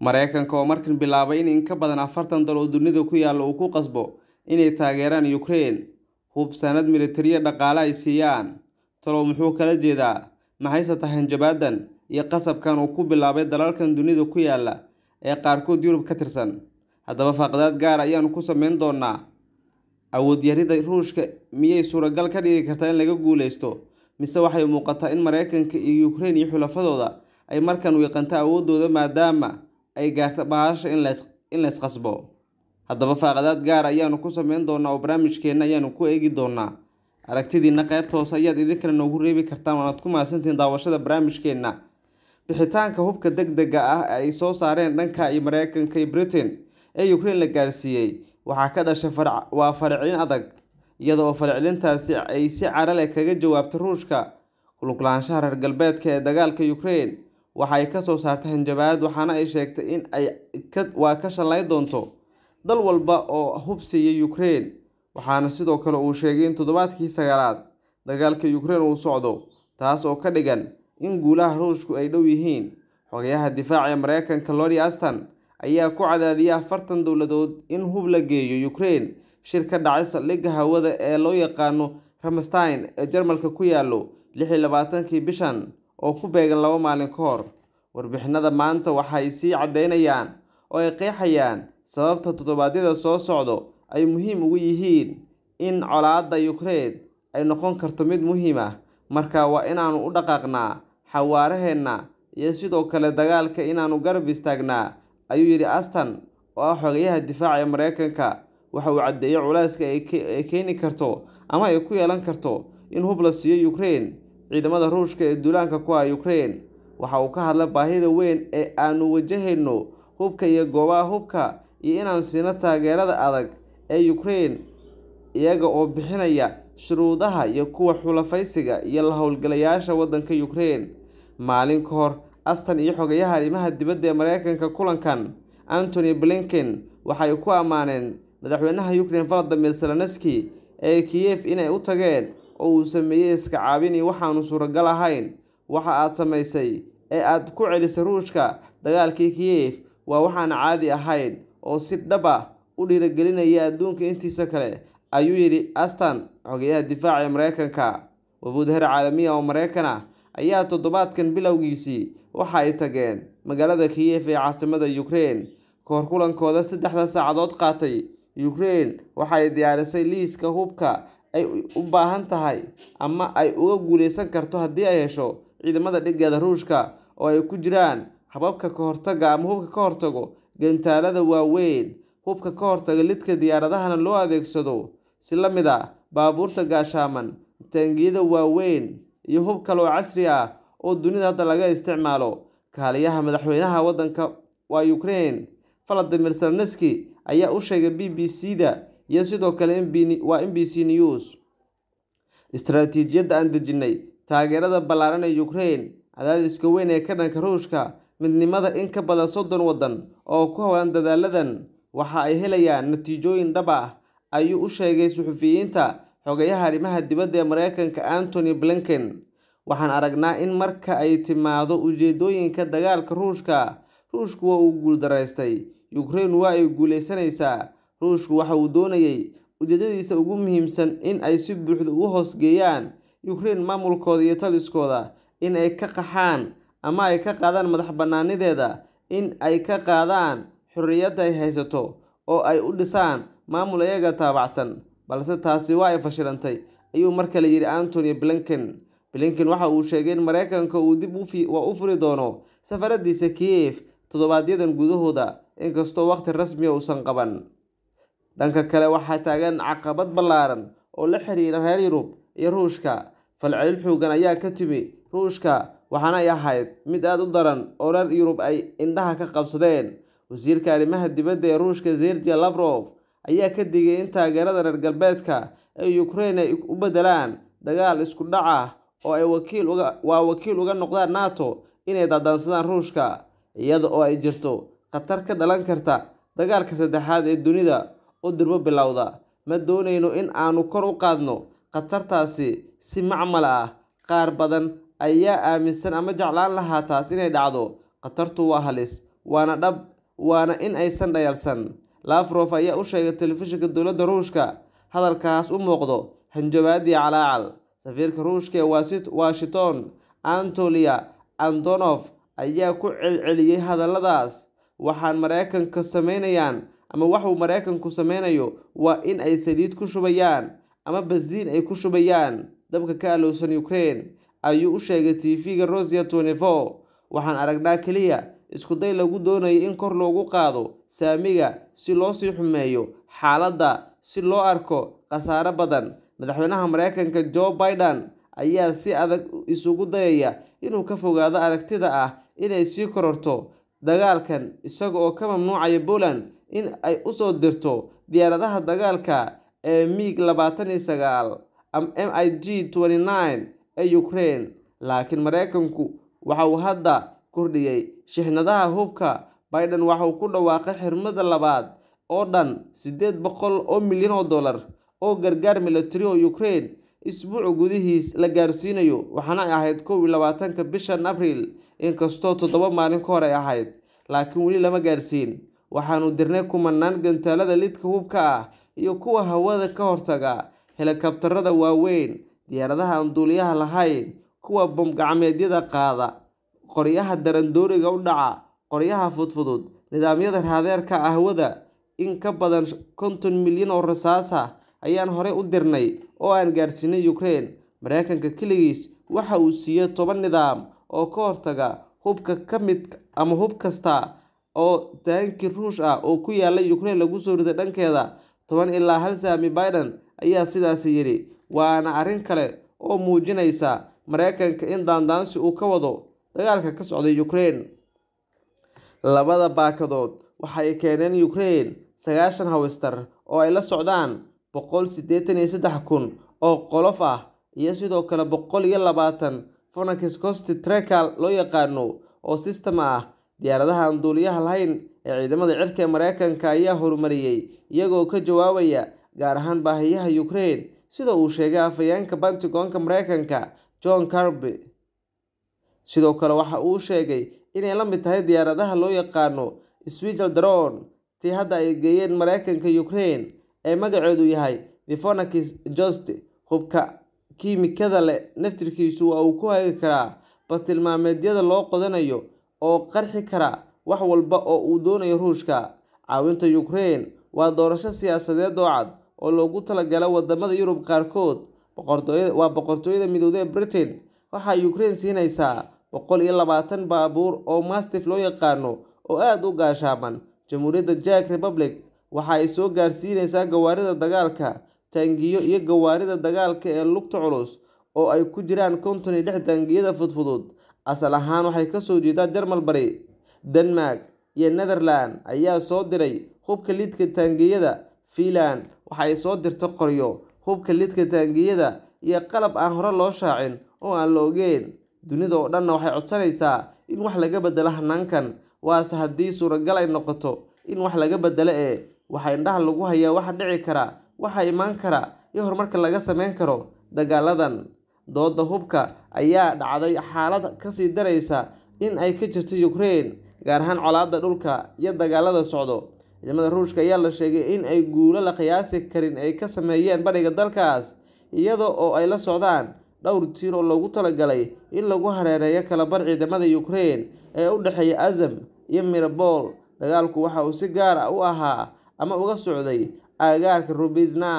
Mareykanka oo markan bilaabay in in ka badan afartan dal oo dunida ku yaala uu ku qasbo inay taageeraan Ukraine hub sanad militari dhaqaale ay siiyaan. Talow muxuu kala jeedaa? Maxayse tahay hanjabaadan iyo qasabkan uu ku bilaabay dalalkan dunida ku yaala ee qaarkood Yurub ka tirsan? Haddaba faqadaad gaar ayaanu ku sameyn doonaa. Awood yarida Ruushka miyay suuragal ka dhigi kartaa in laga guuleysto? Mise waxay muuqataa in Mareykanka iyo Ukraine iyo xulafadooda ay markan wiiqanto awooddooda maadaama ay gaarto bahasha in la is qasbo? Haddaba faqadaad gaar ayaanu ku sameyn doonaa oo barnaamijkeena ayaanu ku eegi doonaa. Aragtidiina qaybta hoose ayaad idinkana noogu reebi kartaan waanaad ku mahadsantihiin daawashada barnaamijkeena. Bixitaanka hubka degdega ah ee ay soo saareen dhanka iyo Mareykanka iyo Britain ee Ukraine la gaarsiiyey waxaa ka dhashay waa farcin adag iyada oo farcilintaasi ay si cara leh kaga jawaabtay Ruushka ku lug lahaanshaha reer galbeedka ee dagaalka Ukraine waxa ay ka soo saartay hanjabaad waxaana ay sheegtay in ay waa ka shalay doonto dal walba oo hub siiya Ukraine waxaana sidoo kale uu sheegay in toddobaadkii sagaalaad dagaalka Ukraine uu socdo taas oo ka dhigan in guulaha Ruushku ay dhow yihiin xogayaha difaaca ee Mareykanka Lloyd Austin ayaa ku cadaadiyay afartan dowladood in hub la geeyo Ukraine shir ka dhacay saldhigga hawada ee loo yaqaano Ramstein ee Jarmalka ku yaalo lix iyo labaatankii bishan oo ku beegan laba maalin ka hor warbixinada maanta waxay sii cadeynayaan oo ay qeexayaan sababta toddobaadyada soo socdo ay muhiim ugu yihiin in colaadda Ukraine ay noqon karto mid muhiim ah marka waa inaanu u dhaqaaqnaa xawaaraheenna iyo sidoo kale dagaalka inaanu garab istaagnaa ayuu yidhi Aston oo ah xogayaha difaaca ee Mareykanka waxa uu caddeeyay culayska ay keeni karto ama ay ku yeelan karto in hub la siiyo Ukraine ciidamada Ruushka ee duulaanka ku ah Ukraine waxa uu ka hadlay baahida weyn ee aanu wajahayno hubka iyo goobaha hubka iyo inaan siino taageerada adag ee Ukraine iyaga oo bixinaya shuruudaha iyo kuwa xulafaysiga iyo la howlgalayaasha waddanka Ukraine maalin ka hor Aston iyo xogayaha arrimaha dibadda ee Mareykanka kulankan Antony Blinken waxay ku ammaaneen madaxweynaha Ukraine Volodymyr Zelensky ee Kiev inay u tageen oo uu sameeyay iska caabin iyo waxaanu suuragal ahayn waxa aad samaysay ee aad ku celisay Ruushka dagaalkii Kiev waa waxaan caadi ahayn oo si dhab ah u dhiirigelinaya adduunka intiisa kale ayuu yidhi Aston xogayaha difaaca ee Mareykanka wafuud heer caalami ah oo Mareykan ah ayaa toddobaadkan bilowgiisii waxa ay tageen magaalada Kiev ee caasimadda Ukraine kahor kulankooda saddexda saacadood qaatay Ukraine waxa ay diyaarisay liiska hubka ay u baahan tahay ama ay uga guuleysan karto haddii ay hesho ciidamada dhigeeda Ruushka oo ay ku jiraan hababka ka hortagga ama hubka ka hortago gantaalada waaweyn hubka ka hortaga lidka diyaaradahana loo adeegsado si la mid ah baabuurta gaashaaman taangiyada waaweyn iyo hub kale oo casri ah oo dunida hadda laga isticmaalo kaaliyaha madaxweynaha waddanka waa Ukraine Volodymyr Zelensky ayaa u sheegay BBC-da iyo sidoo kale waa NBC News istaraatiijiyadda aan dejinay taageerada ballaaran ee Ukraine cadaadiska weyn ee ka dhanka Ruushka midnimada in ka badan soddon waddan oo ku hawlan dadaaladan waxa ay helayaan natiijooyin dhab ah ayuu u sheegay suxufiyiinta xogayaha arrimaha dibadda ee Mareykanka Antony Blinken waxaan aragnaa in marka ay timaado ujeedooyinka dagaalka Ruushka Ruushku waa uu guuldaraystay Ukraine waa ay guuleysanaysaa Ruushku waxa uu doonayay ujeedadiisa ugu muhiimsan in ay si buuxda ugu hoosgeeyaan Ukraine maamulkooda iyo taliskooda in ay ka qaxaan ama ay ka qaadaan madax-bannaanideeda in ay ka qaadaan xorriyadda ay haysato oo ay u dhisaan maamul iyaga taabacsan balse taasi waa ay fashilantay ayuu mar kale yidhi Antony Blinken Blinken waxa uu sheegay in Mareykanka uu dib u furi doono safaradiisa Kiev toddobaadyadan gudahooda inkastoo waqti rasmi ah uusan qaban dhanka kale waxaa taagan caqabad ballaaran oo la xiriira reer Yurub iyo Ruushka falcelin xooggan ayaa ka timi Ruushka waxaana ay ahayd mid aad u daran oo reer Yurub ay indhaha ka qabsadeen wasiirka arrimaha dibadda ee Ruushka Sergey Lavrov ayaa ka digay in taageerada reer galbeedka ee Ukraine ay u beddelaan dagaal isku dhac ah oo ay wakiil uga waa wakiil uga noqdaan NATO inay daadansadaan Ruushka iyada oo ay jirto khatar ka dhalan karta dagaalka saddexaad ee dunida oo durbo bilowda ma doonayno in aanu kor u qaadno khatartaasi si macmal ah qaar badan ayaa aaminsan ama jeclaan lahaa taas inay dhacdo khatartu waa halis waana dhab waana in aysan dhayalsan lafrof ayaa u sheegay telefishinka dowladda ruushka hadalkaas u muuqdo hanjabaadii calaacal safiirka ruushka ee washington antolia antonof ayaa ku celceliyey hadalladaas waxaan mareykanka sameynayaan ama waxuu mareykanku sameynayo waa in ay saliid ku shubayaan ama basiin ay ku shubayaan dabka ka alowsan ukraine ayuu u sheegay tv-ga rosia twenty-four waxaan aragnaa keliya iskuday lagu doonayay in kor loogu qaado saamiga si loo sii xumeeyo xaaladda si loo arko khasaare badan madaxweynaha mareykanka joe biden ayaa si adag isugu dayaya inuu ka fogaado aragtida ah inay sii kororto dagaalkan isaga oo ka mamnuucaya poland in ay usoo dirto diyaaradaha dagaalka ee mig labaatan iyo sagaal m i g twenty nine ee ukraine laakiin mareykanku waxa uu hadda kordhiyey shixnadaha hubka biden waxa uu ku dhawaaqay xirmada labaad oo dhan siddeed boqol oo milyan oo dollar oo gargaar military oo ukraine isbuuc gudihiis la gaarsiinayo waxaana ay ahayd kow iyo labaatanka bishan abriil inkastoo toddoba maalin ka hor ay ahayd laakiin weli lama gaarsiin waxaanu dirnay kumanaan gantaalada lidka hubka ah iyo kuwa hawada ka hortaga helikabtarada waaweyn diyaaradaha aan duuliyaha lahayn kuwa bomgacmeedyada qaada qoryaha darandooriga u dhaca qoryaha fudfudud nidaamyada raadeerka ahwada in ka badan konton milyan oo rasaas ah ayaan horey u dirnay oo aan gaarsiinay ukraine mareykanka keligiis waxa uu siiyey toban nidaam oo ka hortaga hubka ka mid ama hub kasta oo taanki ruush ah oo ku yaala ukraine lagu soo riday dhankeeda toban ilaa hal saami biden ayaa sidaasi yidhi waana arrin kale oo muujinaysa mareykanka in daandaansi uu ka wado dagaalka ka socday ukraine labada baakadood waxay keeneen ukraine sagaashan hawistar oo ay la socdaan boqol siddeetan iyo saddex kun oo qolof ah iyo sidoo kale boqol iyo labaatan phoenix costi trekal loo yaqaano oo system ah diyaaradaha aan duuliyaha lahayn ee ciidamada cirka ee mareykanka ayaa horumariyey iyagoo ka jawaabaya gaar ahaan baahiyaha ukraine sida uu sheegay afhayeenka bantigoonka mareykanka john carby sidoo kale waxa uu sheegay inay la mid tahay diyaaradaha loo yaqaano swigal dron tii hadda ay geeyeen mareykanka ukraine ee magaceedu yahay thephonakis jost hubka kiimikada leh naftirkiisu waa uu ku hagi karaa bartilmaameedyada loo qodanayo oo qarxi kara wax walba oo uu doonayo ruushka caawinta ukraine waa doorasho siyaasadeed oo cad oo loogu talagala wadamada yurub qaarkood waa boqortooyada midowda ee britain waxaa ukraine siinaysaa boqol iyo labaatan baabuur oo mastif loo yaqaano oo aada u gaashaaman jamhuuriyadda jack republic waxa ay soo gaarsiinaysaa gawaarida dagaalka taangiyo iyo gawaarida dagaalka ee lugta culus oo ay ku jiraan konton iyo lix taangiyada fudfudud asal ahaan waxay kasoo jeedaa jarmal bari denmark iyo netherland ayaa soo diray hubka lidka taangiyada fiinland waxaay soo dirta qoryo hubka lidka taangiyada iyo qalab aan hore loo shaacin oo aan la ogeyn dunida oo dhanna waxay codsanaysaa in wax laga bedelo hanaankan waase haddii suuragal ay noqoto in wax laga bedelo ee waxaa indhaha lagu hayaa waxa dhici kara waxa imaan kara iyo horumarka laga sameyn karo dagaaladan dooda hubka ayaa dhacday xaalad kasii daraysa in ay ka jirto ukraine gaar ahaan colaada dhulka iyo dagaalada socdo ciidamada ruushka ayaa la sheegay in ay guulo la qiyaasi karin ay ka sameeyeen bariga dalkaas iyada oo ay la socdaan dhowr tiir oo loogu talagalay in lagu hareereeyo kalabar ciidamada ukraine ee u dhexeeya azam iyo mirabol dagaalku waxa uu si gaar ah u ahaa ama uga socday aagaarka rubisna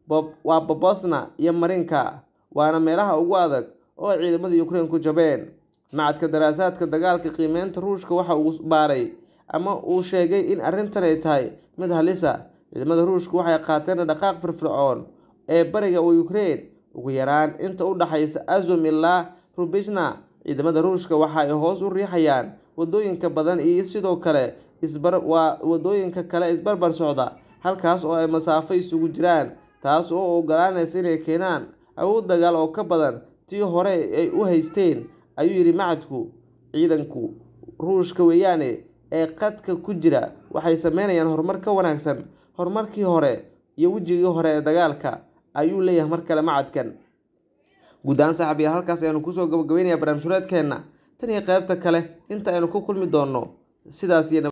waa bobosna iyo marinka waana meelaha ugu adag oo ay ciidamada ukraine ku jabeen macadka daraasaadka dagaalka qiimeynta ruushka waxa uu baaray ama uu sheegay in arrintan ay tahay mid halisa ciidamada ruushka waxay qaateen dhaqaaq firfircoon ee bariga ukraine ugu yaraan inta u dhaxaysa azum ilaa rubishna ciidamada ruushka waxa ay hoos u riixayaan wadooyinka badan iyo sidoo kale waa wadooyinka kale isbarbar socda halkaas oo ay masaafo isugu jiraan taas oo ogolaanaysa inay keenaan awood dagaal oo ka badan tii hore ay u haysteen ayuu yidhi macadku ciidanku ruushka weeyaane ee qadka ku jira waxay sameynayaan horumar ka wanaagsan horumarkii hore iyo wejigii hore ee dagaalka ayuu leeyahay mar kale macadkan guud ahaan saaxiib yaal halkaas ayaanu kusoo gabagabeynaya barnaamij hureedkeenna tan iyo qaybta kale inta aynu ku kulmi doonno sidaas iyo